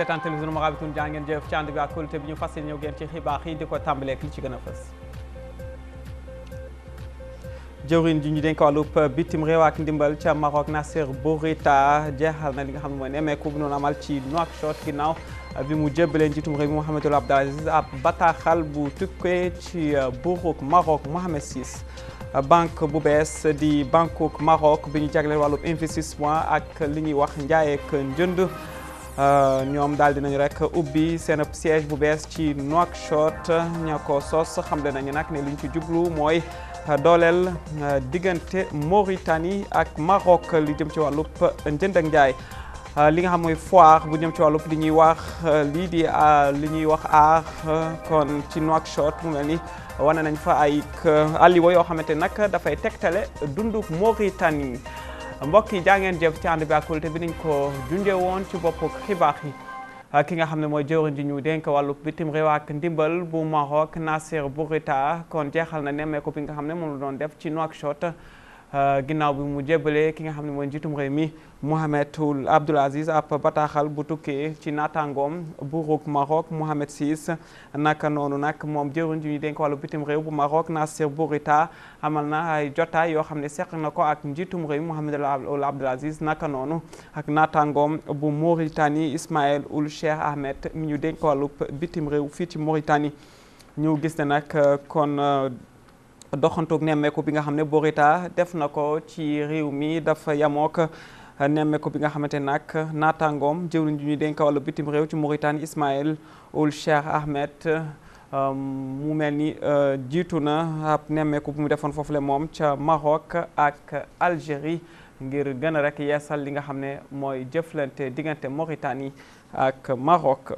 seetaan télévision Mourabitoun jaa ngeen jëf ci ànd bi ak kóolute bi ñu fas yéene ñëw ngeen ci xibaar yi di ko tàmbaleek li ci gën a fës jëwriñ ji ñu dénk wàllub bitim réew ak ndimbal ca Maroc Nasser Bourita jeexal na li nga xam ne mooy nemmeeku bu noonu amal ci Nouakchott ginnaaw bi mu jébbalee njiitum réew mi Mohamed Ould Abdel Aziz ab bataaxal bu tukkee ci buuruk Maroc Mohamed VI banque bu bees di banque Maroc bi ñu jagleel wàllub investissement ak li ñuy wax njaay ak njënd ñoom daal dinañu rek ubbi seen siège bu bees ci Nouakchott ña ko sos xamle nañu nag ne li ñu ci jublu mooy dooleel diggante Mauritanie ak Maroc li jëm ci wàllub njënd ak njaay li nga xam mooy foire bu jëm ci wàllub li ñuy wax lii di li ñuy wax aar kon ci Nouakchott mu mel ni wane nañ fa ay alliwa yoo xamante nag dafay tegtale dunduk Mauritanie mbokk yi jaa ngeen jëf ci ànd bi ak kóolute bi niñ ko junjee woon ci bopp xibaar yi ki nga xam ne mooy jëwriñ ji ñu dénk wàllu bitim réew ak ndimbal bu Maroc Nasser Bourita kon jeexal na nemmeeku bi nga xam ne moom la doon def ci Nouakchott ginnaaw bi mu jébbalee ki nga xam ne mooy njiitum réew mi Mohamed Ould Abdel Aziz ab bataaxal bu tukkee ci naataangoom buuruk Maroc Mohamed VI naka noonu nag moom jëwriñ ji ñu dénk wàllu bitim réew bu Maroc Nasser Bourita amal na ay jotaay yoo xam ne seq na ko ak njiitum réew Mohamed Ould Abdel Aziz naka noonu ak naataangoom bu Mauritanie Ismaël Ould Cheikh Ahmed mi ñu dénk wàllu bitim réew fii ci Mauritanie ñu gis ne nag kon doxantoog nemmeeku bi nga xam ne Bourita def na ko ci réew mi dafa yamook nemmeeku bi nga xamante nag naataangoom jëwriñ ji ñuy dénk wàllu bitim réew ci Mauritanie Ismaël Ould Cheikh Ahmed mu mel ni jiitu na ab nemmeeku bu mu defoon foofu le moom ca Maroc ak Algérie ngir gën a rek yeesal li nga xam ne mooy jëflante diggante Mauritanie ak Maroc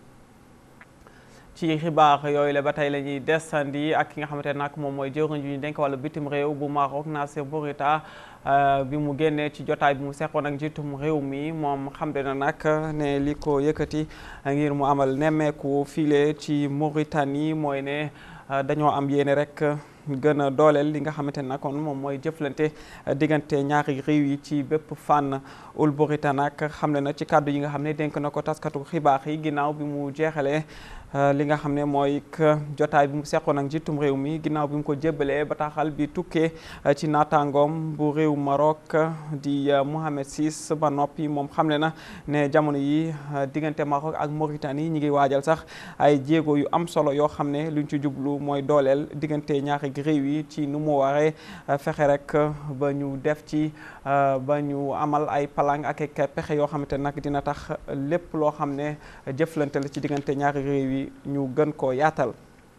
ci xibaar yooyu la ba tey la ñuy desandi ak ki nga xamante nag moom mooy jëwriñ ji ñu dénk wàllu bitim réew bu Maroc Nasser Bourita bi mu génnee ci jotaay bi mu seqoon ak njiitum réew mi moom xam na nag ne li ko yëkkati ngir mu amal nemmeeku file ci Mauritanie mooy ne dañoo am yéene rek gën a dooleel li nga xamante ne kon moom mooy jëflante diggante ñaari réew yi ci bépp fànn Ould Bourita nag xam na ci kàddu yi nga xam ne dénk na ko taskatu xibaar yi ginnaaw bi mu jeexalee li nga xam ne mooy jotaay bi mu seqoon ak njiitum réew mi ginnaaw bi mu ko jébbalee bataaxal bi tukkee ci naataangoom bu réew Maroc di Mohamed VI ba noppi moom xamle na ne jamono yi diggante Maroc ak Mauritanie ñi ngi waajal sax ay jéego yu am solo yoo xam ne luñ ci jublu mooy dooleel diggante ñaari réew yi ci nu mu waree fexe rek ba ñu def ci ba ñu amal ay palang ak ay pexe yoo xamante nag dina tax lépp loo xam ne jëflante la ci diggante ñaari réew yi ñu gën koo yaatal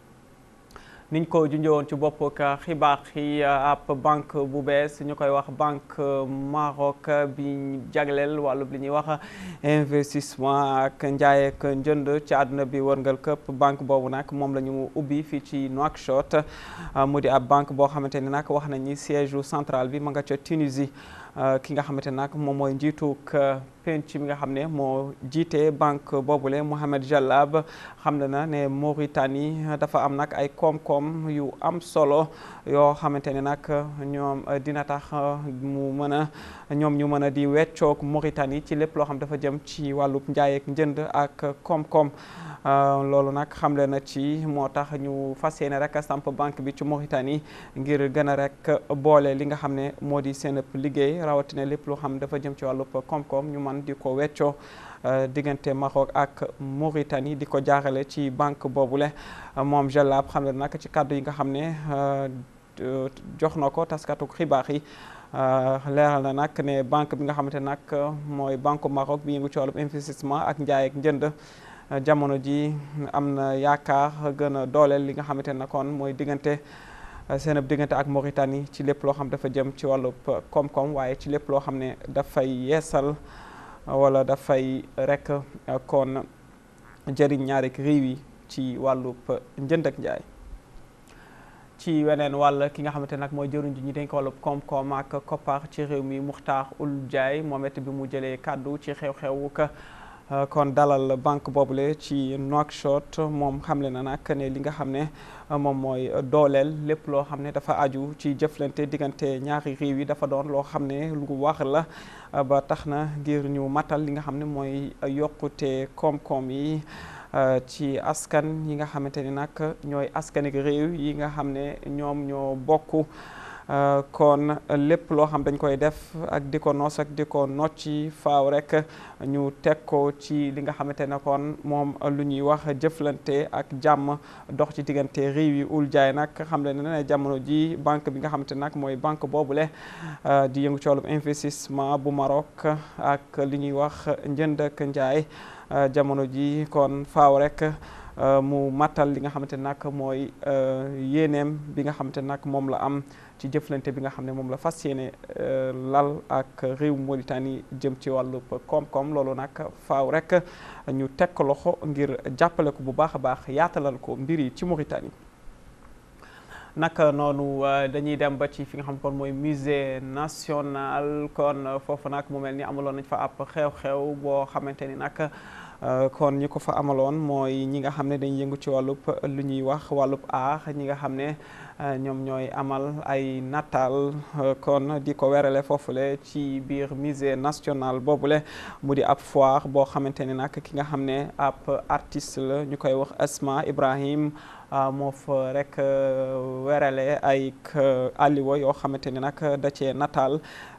niñ ko junjowoon ci bopp ka xibaar yi ab banque bu bees ñu koy wax banque Maroc bi jagleel wàllu li ñuy wax investissement ak njaay ak njënd ci àdduna bi wërngal këpp banque boobu nag moom la ñu ubbi fii ci Nouakchott mu di ab banque boo xamante ni nag wax nañ ni siège central bi ma nga ca Tunisie ki nga xamante nag moom mooy njiituk penc mi nga xam ne moo jiite banque boobule Mohamed Jallab xam na na ne Mauritanie dafa am nag ay koom-koom yu am solo yoo xamante ne nag ñoom dina tax mu mën a ñoom ñu mën a di weccoog Mauritanie ci lépp loo xam dafa jëm ci wàllub njaay ak njënd ak koom-koom loolu nag xamle na ci moo tax ñu fas yéene rek samp banque bi ci Mauritanie ngir gën a rek boole li nga xam ne moo di seen liggéey rawatina lépp loo xam dafa jëm ci wàllub koom-koom ñu man di ko weccoo diggante Maroc ak Mauritanie di ko jaarale ci banque boobule moom Jallab xam ne nag ci kàddu yi nga xam ne jox na ko taskatu xibaar yi leeral na nag ne banque bi nga xamante nag mooy banque Maroc bi yëngu ci wàllub investissement ak njaay ak njënd jamono ji am na yaakaar gën a dooleel li nga xamante ne kon mooy diggante seen diggante ak Mauritanie ci lépp loo xam dafa jëm ci wàllub koom-koom waaye ci lépp loo xam ne dafay yeesal wala dafay rek kon jëriñ ñaari réew yi ci wàllub njënd ak njaay ci weneen wàll ki nga xamante nag mooy jëriñ ji ñu dénk wàllub koom-koom ak koppar ci réew mi Muxtaar Ould Ndiaye moom it bi mu jëlee kàddu ci xew-xewu ka kon dalal banque boobule ci Nouakchott moom xamle na nag ne li nga xam ne moom mooy dooleel lépp loo xam ne dafa aju ci jëflante diggante ñaari réew yi dafa doon loo xam ne lu wax la ba tax na ngir ñu matal li nga xam ne mooy yokkute koom-koom yi ci askan yi nga xamante ni nag ñooy askan ak réew yi nga xam ne ñoom ñoo bokk kon lépp loo xam dañ koy def ak di ko noos ak di ko nocci faaw rek ñu teg ko ci li nga xamante ne kon moom lu ñuy wax jëflante ak jàmm dox ci diggante réew yi ul jaay nag xam le ne jamono ji banque bi nga xamante nag mooy banque boobule di yëngu ci wàllum investissement bu Maroc ak li ñuy wax njënd ak njaay jamono ji kon faaw rek mu matal li nga xamante nag mooy yéeneem bi nga xamante nag moom la am ci jëflante bi nga xam ne moom la fas yéene lal ak réew Mauritanie jëm ci wàllu koom-koom loolu nag faaw rek ñu teg ko loxo ngir jàppale ko bu baax a baax yaatalal ko mbir yi ci Mauritanie. naka noonu dañuy dem ba ci fi nga xam kon mooy musée national kon foofu nag mu mel ni amaloon nañ fa ab xew-xew boo xamante ni nag. kon ñi ko fa amaloon mooy ñi nga xam ne dañuy yëngu ci wàllub lu ñuy wax wàllub aax ñi nga xam ne ñoom ñooy amal ay nataal kon di ko werale foofule ci biir musée national boobule mu di ab foire boo xamante ni nag ki nga xam ne ab artiste la ñu koy wax Asma Ibrahim moo fa rek werale ay alliwa yoo xamante ni nag da cee nataal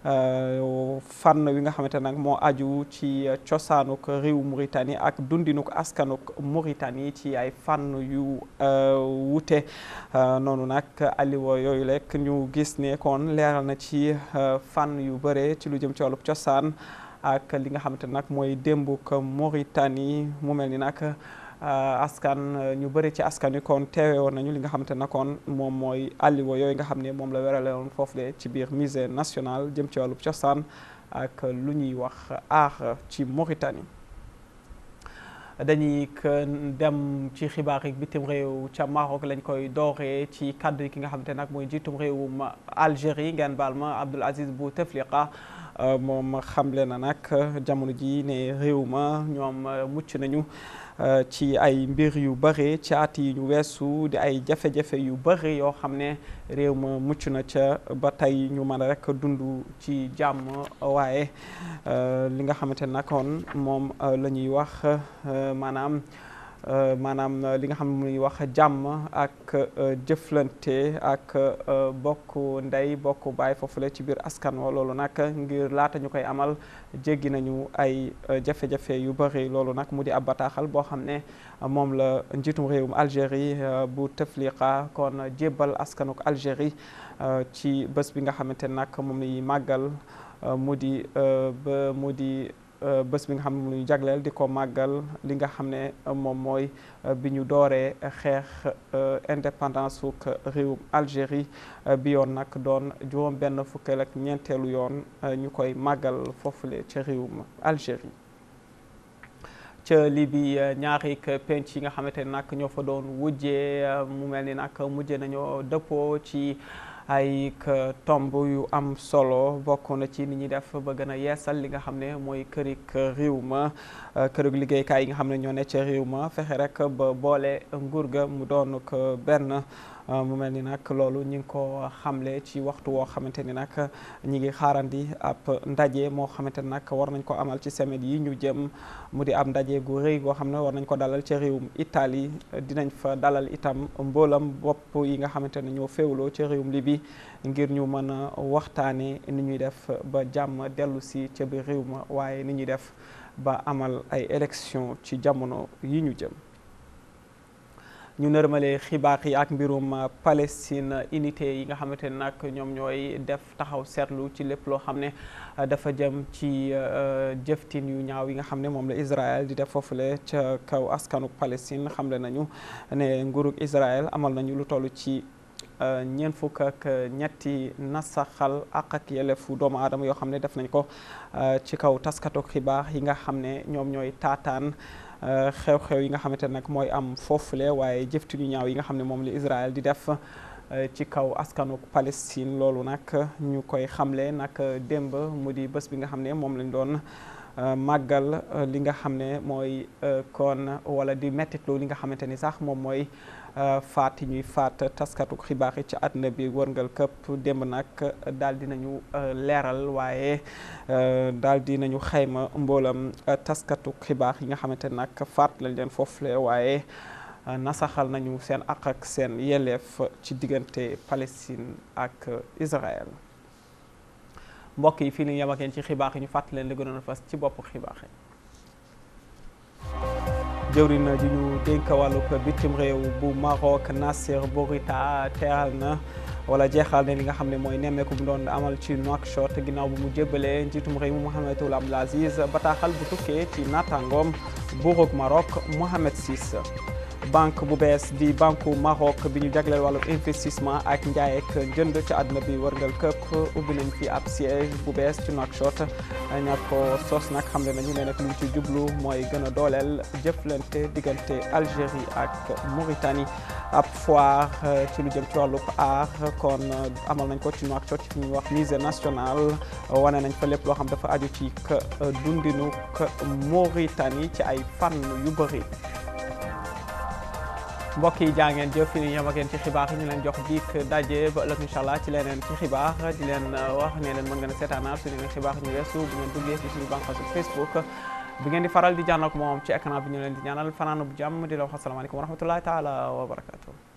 fànn wi nga xamante nag moo aju ci cosaanuk réew Mauritanie ak dundinuk askanuk Mauritanie ci ay fànn yu wute noonu nag alliwa yooyu rek ñu gis ne kon leeral na ci fànn yu bëre ci lu jëm ci wàllub cosaan ak li nga xamante nag mooy démbuk Mauritanie mu mel ni nag askan ñu bëri ci askan wi kon teewe woon nañu li nga xamante ne kon moom mooy alliwa yooyu nga xam ne moom la werale woon foofu de ci biir musée national jëm ci wàllub cosaan ak lu ñuy wax aar ci Mauritanie dañuy dem ci xibaar yi bitim réew ca Maroc lañ koy dooree ci kàddu yi ki nga xamante nag mooy njiitum réewum Algérie ngeen baal ma Abdoul Aziz Bouteflika moom xamle na nag jamono ji ne réew ma ñoom mucc nañu ci ay mbir yu bëri ci at yi ñu weesu di ay jafe-jafe yu bëri yoo xam ne réew ma mucc na ca ba tey ñu mën a rek dund ci jàmm waaye li nga xamante ne kon moom la ñuy wax maanaam maanaam li nga xam ne muy wax jàmm ak jëflante ak bokk ndey bokk baay foofu la ci biir askan wa loolu nag ngir laata ñu koy amal jéggi nañu ay jafe-jafe yu bëri loolu nag mu di ab bataaxal boo xam ne moom la njiitum réewum Algérie bu Teflika kon jébbal askanuk Algérie ci bés bi nga xamante ne nag moom la ñuy màggal mu di ba mu di bés bi nga xam ne mu ñu jagleel di ko màggal li nga xam ne moom mooy bi ñu dooree xeex indépendance suk réewum Algérie bi yoon nag doon juróom benn fukkeel ak ñeenteelu yoon ñu koy màggal foofule ca réewum Algérie ca Libi ñaari penc yi nga xamante ne nag ñoo fa doon wujjee mu mel ni nag mujjee nañoo dëppoo ci ay tomb yu am solo bokk na ci ni ñuy def ba gën a yeesal li nga xam ne mooy kërik réew ma kërik liggéeykaay yi nga xam ne ñoo ne ca réew ma fexe rek ba boole nguur ga mu doon ko benn mu mel ni nag loolu ñi ngi ko xamle ci waxtu woo xamante ni nag ñi ngi xaarandi ab ndaje moo xamante ni nag war nañ ko amal ci semaine yi ñu jëm mu di ab ndaje gu rëy goo xam ne war nañ ko dalal ca réewum Italie dinañ fa dalal itam mboolam bopp yi nga xamante ne ñoo féewloo ca réewum Libi ngir ñu mën a waxtaane ni ñuy def ba jàmm dellu si ca biir réew ma waaye ni ñuy def ba amal ay élection ci jamono yi ñu jëm ñu nërmale xibaar yi ak mbirum Palestine unité yi nga xamante ne nag ñoom ñooy def taxaw seetlu ci lépp loo xam ne dafa jëm ci jëftin yu ñaaw yi nga xam ne moom la Israël di def foofule ca kaw askanu Palestine xamle nañu ne nguurug Israël amal nañu lu toll ci ñeent fukk ak ñetti nasaxal ak ak yelleefu doomu aadama yoo xam ne def nañ ko ci kaw taskatu xibaar yi nga xam ne ñoom ñooy taataan xew-xew yi nga xamante ne nag mooy am foofule waaye jëftin yu ñaaw yi nga xam ne moom la Israël di def ci kaw askanu Palestine loolu nag ñu koy xamle nag démb mu di bés bi nga xam ne moom lañ doon màggal li nga xam ne mooy kon wala di mettitlu li nga xamante ni sax moom mooy faat yi ñuy faat taskatu xibaar yi ci àdduna bi wërngal këpp démb nag daal di nañu leeral waaye daal di nañu xayma mboolam taskatu xibaar yi nga xamante nag faat lañ leen foofule waaye nasaxal nañu seen àq ak seen yelleef ci diggante Palestine ak Israël mbokk yi fii la ñu yem ak yéen ci xibaar yi ñu fàttali leen li gënoon a fas ci bopp xibaar yi. jëwriñ ji ñu dénk wàllug bitim réew bu Maroc Nasser Bourita teeral na wala jeexal ne li nga xam ne mooy nemmeeku bu doon amal ci Nouakchott ginnaaw bu mu jébbalee njiitum réew mi Mohamed Ould Abdel Aziz bataaxal bu tukkee ci naataangoom buurug Maroc Mohamed VI. banque bu bees di banque Maroc bi ñu jagleel wàllu investissement ak njaay ak njënd ci àdduna bi wërngal këpp ubbi nañ fi ab siège bu bees ci Nouakchott ña ko sos nag xam ne nañu ne nag lu ñu ci jublu mooy gën a dooleel jëflante diggante Algérie ak Mauritanie ab foire ci lu jëm ci wàllu aar kon amal nañ ko ci Nouakchott ci ñuy wax musée national wane nañ fa lépp loo xam dafa aju ci dundinu Mauritanie ci ay fànn yu bëri mbokk yi jaa ngeen jëf ni ñam ak yéen ci xibaar yi ñu leen jox diik daje ba ëllëg incha allah ci leneen ci xibaar di leen wax ne leen mën ngeen a seetaanaat suñu leen xibaar ñu weesu bu ngeen duggee ci suñu bànqaasu Facebook bi ngeen di faral di jànn ak moom ci écran bi ñu leen di ñaanal fanaanu bu jàmm di la wax asalaamaaleykum wa rahmatullahi taala wa barakatuh